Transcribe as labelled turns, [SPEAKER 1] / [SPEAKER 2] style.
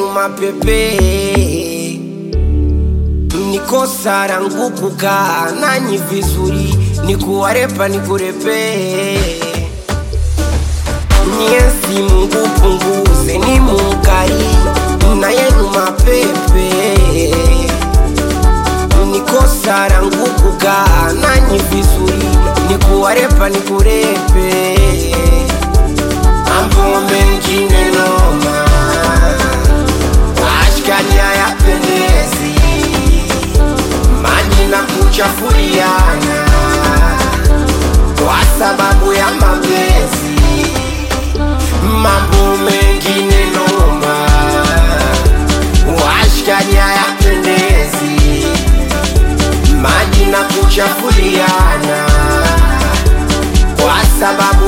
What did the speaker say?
[SPEAKER 1] mapepe nikosa rangu kukaa nanyi vizuri nikuwarepa nikurepe nyesi Mungu punguze ni mukari na yenu mapepe nikosa rangu kukaa nanyi vizuri nikuwarepa nikurepe mambo mengine noma ashkani hayapendezi maji na kuchafuliana kwa sababu ya mapenzi mambo mengine noma washkani hayapendezi maji na kuchafuliana kwa sababu